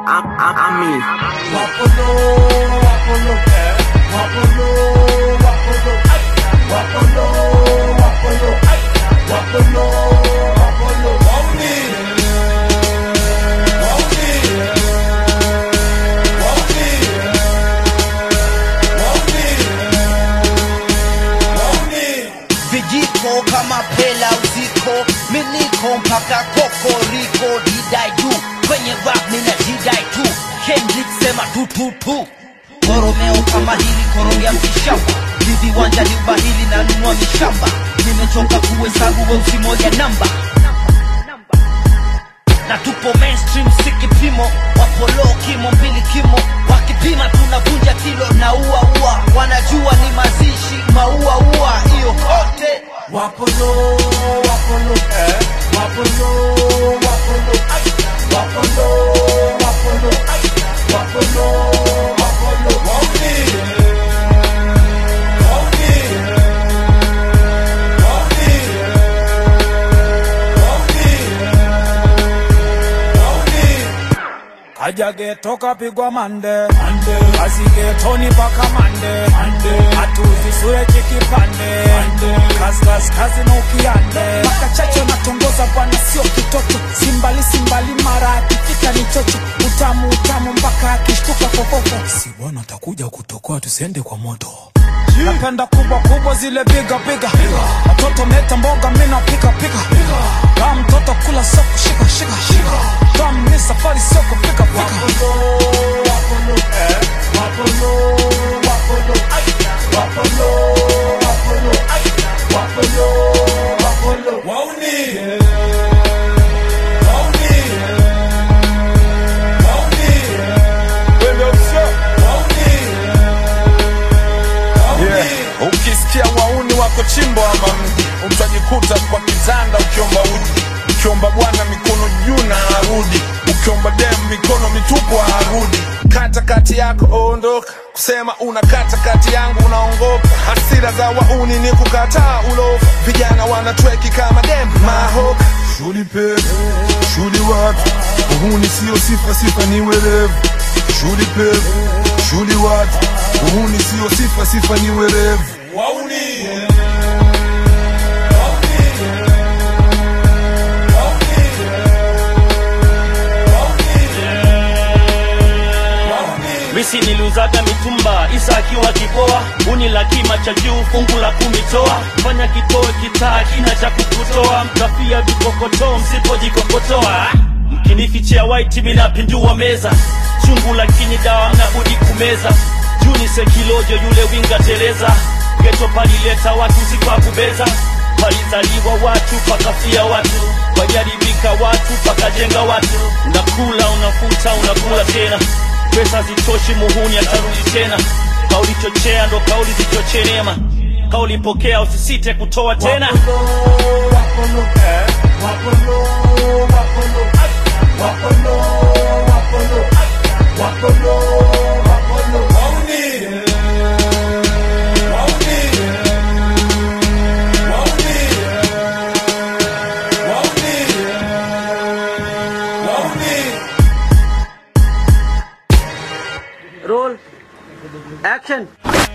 I'm, I'm, I mean, Wapolo, wapolo, eh. Wapolo, wapolo, ay. Wapolo, wapolo, ay. Wapolo, wapolo, wauni. Wauni. Wauni. Wauni. Wauni. vijiko kama pela uziko miniko mpaka kokoriko didai tu kwenye rap mina didai tu Kendrick sema tu tu tu koromeo kama hili korogea mkishamba viviwanja ni ubahili na nunua mishamba nimechoka kuhesabu weusi moja namba na tupo mainstream si kipimo wapolo kimo mbili kimo wakipima tunavunja kilo na ua ua wanajua ni mazishi maua ua hiyo kote Wapolo, wapolo, eh. Wapolo, wapolo, ay. Wapolo, wapolo, ay. Wapolo, wapolo, wauni. Wauni. Wauni. Wauni. Wauni. kaja geto kapigwa mande kazi getoni paka mande hatuzisure chikipande kazi kazi na ukiande makachacho natongoza bwana sio kitoto simbali simbali mara akifika ni chocho utamu utamu mpaka akishtuka fofofo si bwana atakuja kutokoa tusiende kwa moto napenda kubwa kubwa zile biga biga watoto meta mboga mina pika pika kama mtoto kula sio kushika shika shika kama ni safari sio kupika pika Wapolo, wapolo, eh. Wapolo, wapolo, ay. Wapolo, wapolo, ay. Wapolo, wapolo, wauni. Wauni. Wauni. Wauni. Wauni. ukisikia wauni wako chimbo ama mji utajikuta kwa kitanda ukiomba uji ukiomba bwana mikono juu na arudi ukiomba dem mikono mitupu arudi kata kati yako ondoka kusema unakata kati yangu unaongopa hasira za wauni ni kukataa ulofa vijana wanatweki kama dem mahoka Shuli pevu, shuli watu, uhuni sio sifa, sifa ni werevu. Shuli pevu, shuli watu, uhuni sio sifa, sifa ni werevu. Wauni. Wauni. Wauni. Wauni. misi niliuzaga mitumba isa akiwa kipoa uni la kima cha juu fungu la kumitoa fanya kitoe kitaa kina cha kukutoa mtafia vikokotoo msipojikokotoa mkinifichia waiti minapindua meza chungu lakini dawa mnabudi kumeza juni sekilojo yule winga teleza geto palileta watu sikwakubeza palizaliwa watu pakafia watu wajaribika watu pakajenga watu unakula unafuta unakula tena pesa zitoshi muhuni atarudi tena kauli chochea ndo kauli zichochenema kauli pokea usisite kutoa tena Wapolo, wapolo, eh. Wapolo, wapolo, ay. Wapolo, wapolo, ay. Wapolo, wapolo, wauni. Wauni. Wauni. Wauni. Wauni. roll, action.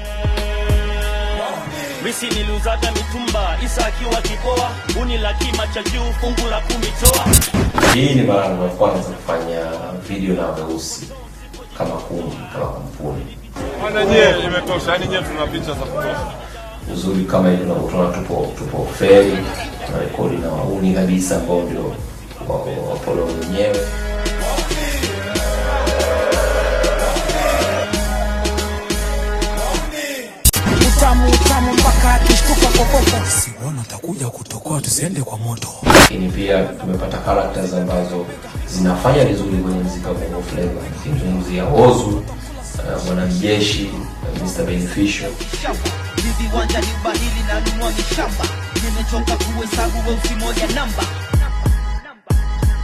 misi niliuzaga mitumba isa akiwa kipoa uni la kima cha juu fungu la kumitoa Hii ni mara yangu ya kwanza kufanya video na weusi kama kundi, kama kampuni. Bwana nyie, imetosha. Yani nyie tuna picha za kutosha. Uzuri kama hivi unavyotuona, tupo tupo feri na rekodi na wauni kabisa ambao ndio wa- wapolo wenyewe. utamu utamu mpaka akishtuka fofofo si bwana atakuja kutokoa tusiende kwa moto Lakini pia tumepata characters ambazo zinafanya vizuri kwenye mziki wa Bongo Flava. Nikimzungumzia Ozu, uh, mwanajeshi, uh, Mr Beneficial shamba viviwanja ni ubahili na nunua mishamba nimechoka kuhesabu weusi moja namba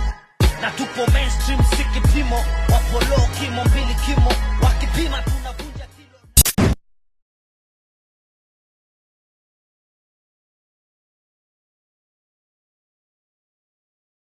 na tupo mainstream si kipimo wapolo kimo mbili kimo wakipima tunavunja